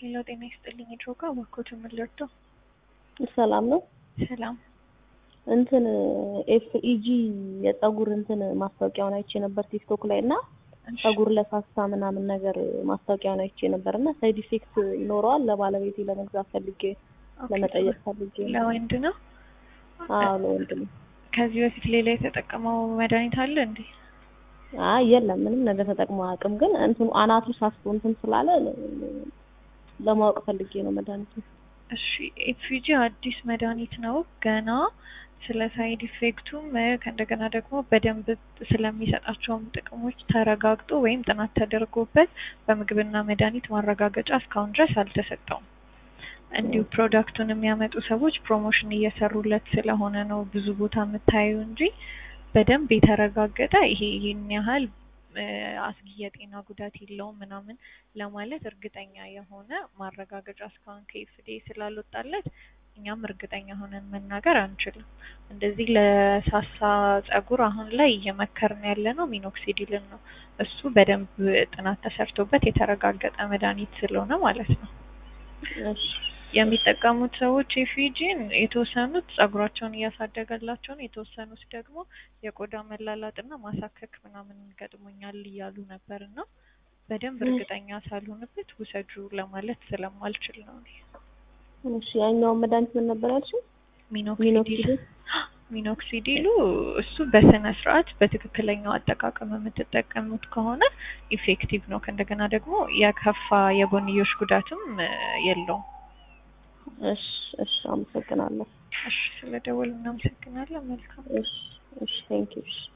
ሄሎ ጤና ይስጥልኝ ድሮጋ እባክዎት ምን ልርዳው? ሰላም ነው። ሰላም እንትን ኤፍኢጂ የጸጉር እንትን ማስታወቂያውን አይቼ ነበር ቲክቶክ ላይ እና እሺ፣ ጸጉር ለሳሳ ምናምን ነገር ማስታወቂያውን አይቼ ነበር እና ሳይድ ኢፌክት ይኖረዋል ለባለቤቴ ለመግዛት ፈልጌ ኦኬ። ለመጠየቅ ፈልጌ ነው። ለወንድ ነው። አዎ ለወንድ ነው። ከዚህ በፊት ሌላ የተጠቀመው መድኃኒት አለ እንዴ? አይ የለም ምንም ነገር ተጠቅሞ አያውቅም። ግን እንትኑ አናቱ ሳስቶ እንትን ስላለ ለማወቅ ፈልጌ ነው መድኃኒቱ። እሺ ኤፍጂ አዲስ መድኃኒት ነው ገና ስለ ሳይድ ኢፌክቱም እ፣ ከእንደገና ደግሞ በደንብ ስለሚሰጣቸውም ጥቅሞች ተረጋግጦ ወይም ጥናት ተደርጎበት በምግብና መድኃኒት ማረጋገጫ እስካሁን ድረስ አልተሰጠውም። እንዲሁ ፕሮዳክቱን የሚያመጡ ሰዎች ፕሮሞሽን እየሰሩለት ስለሆነ ነው ብዙ ቦታ የምታዩ እንጂ በደንብ የተረጋገጠ ይሄ ይህን ያህል እ፣ አስጊ የጤና ጉዳት የለውም ምናምን ለማለት እርግጠኛ የሆነ ማረጋገጫ እስካሁን ከኤፍዲኤ ስላልወጣለት እኛም እርግጠኛ ሆነን መናገር አንችልም። እንደዚህ ለሳሳ ጸጉር አሁን ላይ እየመከርን ያለ ነው ሚኖክሲዲልን ነው። እሱ በደንብ ጥናት ተሰርቶበት የተረጋገጠ መድኃኒት ስለሆነ ማለት ነው። እሺ የሚጠቀሙት ሰዎች ኤፊጂን የተወሰኑት ጸጉራቸውን እያሳደገላቸው ነው፣ የተወሰኑት ደግሞ የቆዳ መላላጥና ማሳከክ ምናምን ገጥሞኛል እያሉ ነበር እና በደንብ እርግጠኛ ሳልሆንበት ውሰጁ ለማለት ስለማልችል ነው። እኔ እሺ ያኛውን መድኃኒት ምን ነበር ያልሽው? ሚኖክሲዲል ሚኖክሲዲል? ሚኖክሲዲሉ እሱ በስነ ስርዓት በትክክለኛው አጠቃቀም የምትጠቀሙት ከሆነ ኢፌክቲቭ ነው። ከእንደገና ደግሞ የከፋ የጎንዮሽ ጉዳትም እ፣ የለውም። እሺ እሺ አመሰግናለሁ። እሺ ስለደወሉ እናመሰግናለን። መልካም እሺ እሺ ቴንኪው እሺ